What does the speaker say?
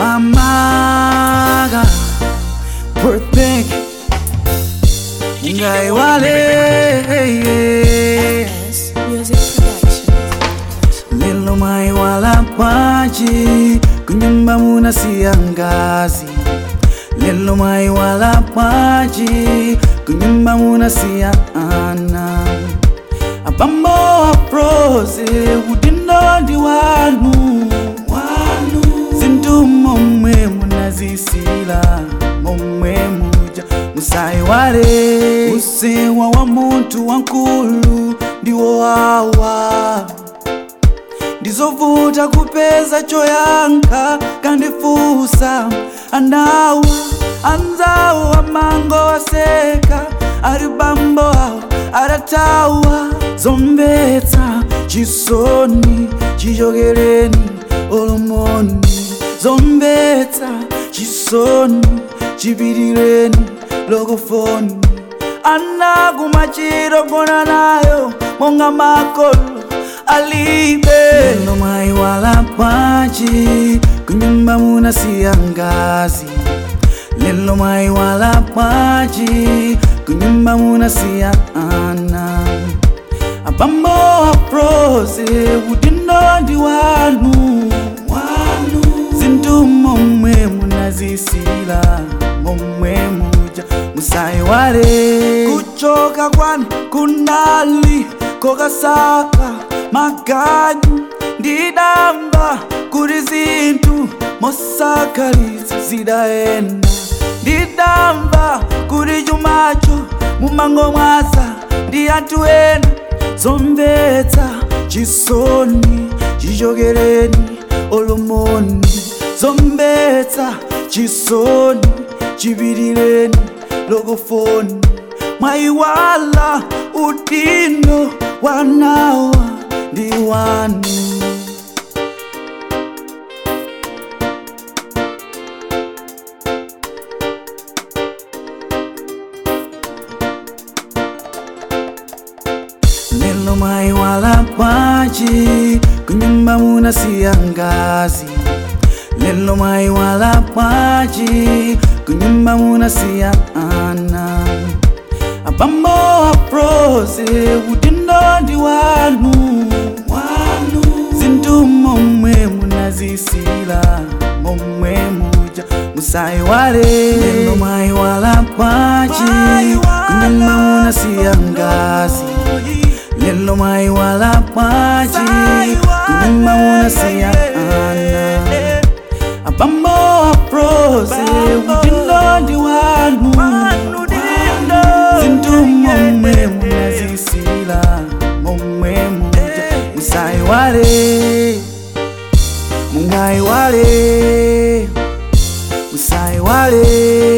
amaga birthday ngai wale Yes, music production. lelo mai wala paji kunyumba muna siangazi lelo mai wala paji kunyumba muna sia ana abambo aprose udindo ndi wanu wanu zindu momwe munazisila momwe muja musaiwale usewa wa muntu wankulu ndiwo awa ndizovuta kupeza choyankha kandifusa anawa anzawo amango waseka ari bambo awo aratawa zombetsa chisoni chichokereni olomoni zombetsa chisoni chipitireni lokofoni anakumachiro kona nayo monga makolo alibe lelo mai wala paji kunyumba muna siangazi lelo mai wala paji kunyumba muna sia ana abambo aprose udindo ndi wanu wanu zindu momwe munazisila momwe muja musaiwale kuchoka kwani kunali kokasaka maganyu ndidamba kuti zinthu mosakalitsa zidaenda ndidamba kuti chumacho mumango mwaza ndi anthu ena zomvetsa chisoni chichokereni olomoni zomvetsa chisoni chipitireni lokofoni mwayiwala udindo wanawa ndi wanu lelo mai wala paji kunyumba muna siangazi lelo mai wala paji kunyumba muna sia ana abambo aprose udindo ndi wanu wanu zindu momwe munazisila momwe muja musaiwale lelo mai wala paji kunyumba muna siangazi lelo mai wala paji kunyumba muna sia ana abambo aprose udindo ndi wanu zindu momwe munazisila momwe muja musaiwale mungaiwale musaiwale